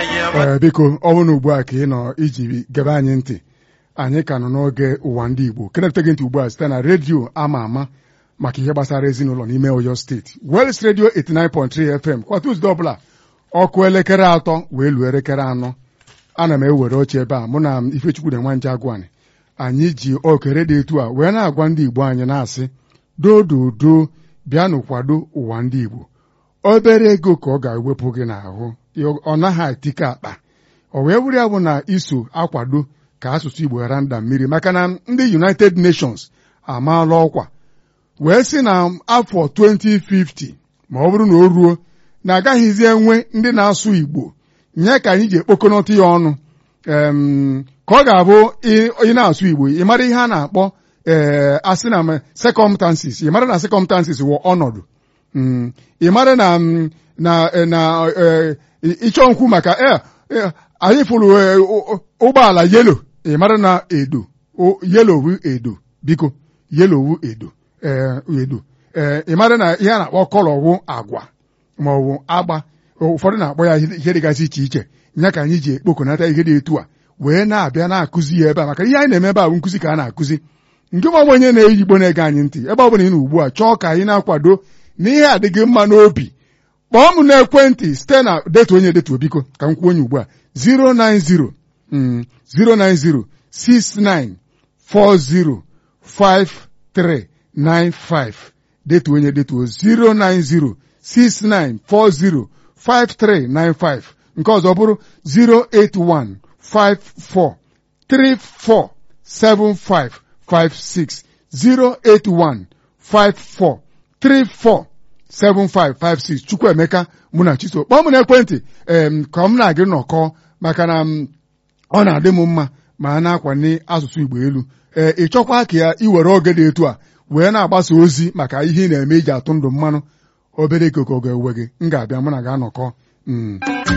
ee biko ọ bụrụ na ugbu a ka ị nọ iji gebe anyị ntị anyị ka nọ n'oge ụwa ndị Igbo kenepụta gị ntị ugbu a site na redio ama ama maka ihe gbasara ezinụlọ n'ime Oyo steeti Wels redio 89.3 FM kwa Tuzdee ọbụla ọkụ elekere atọ wee luo elekere anọ ana m ewere oche ebe a mụ na Ifechukwu na Nwanje Agwani anyị ji okere dị etu a wee na-agwa ndị Igbo anyị na-asị dododo bịanụ kwado ụwa ndị Igbo obere ego ka ọ ga-ewepụ gị n'ahụ ọ naghị atike akpa o wee bụrụ ya bụ na iso akwado ka asụsụ Igbo ghara nda mmiri maka na ndị United Nations amaala ọkwa wee sị na afọ 2050 ma ọ bụrụ na o ruo na agaghịzi enwe ndị na-asụ Igbo nye ka anyị ji ekpokọnọta ya ọnụ ka ọ ga-abụ ị na-asụ Igbo ị mara ihe a na-akpọ ee asị na circumstances ị mara na circumstances wụ ọnọdụ ị mara na na na ịchọ nkwu maka anyị fụrụ ụgbọala yelo ị mara na edo yelo wu edo biko yelo wu edo edo ị mara na ihe a na-akpọ kọlọ wụ agwa ma ọ bụ agba ụfọdụ na-akpọ ya ihe dịgasị iche iche ya ka anyị ji ekpokọnata ihe dị etu a wee na-abịa na-akụzi ya ebe a maka ihe anyị na-eme ebe a bụ nkụzi ka a na-akụzi nke ma ọ bụ onye na-eyi Igbo na-ege anyị ntị ebe ọ bụla ị nọ ugbu a chọọ ka anyị na-akwado na ihe adịghị mma n'obi kpọọ m n'ekwentị site na detu onye detuo biko ka m kwuo onye ugbu a 090 090 6940 5395 detuo onye detuo 090 6940 5395 nke ọzọ bụrụ 081 54 34 75 56 081 54 34 7556 Chukwuemeka mụ na Chiso kpọọ m n'ekwentị em ka m na-agị nnọkọ maka na ọ na-adị m mma ma a na-akwanye asụsụ Igbo elu ee ị chọkwa ka ya iwere oge dị etu a wee na-agbasa ozi maka ihe ị na-eme iji atụ ndụ mmanụ obere ikuku ga-ewe gị m ga-abịa mụ na ga-anọkọ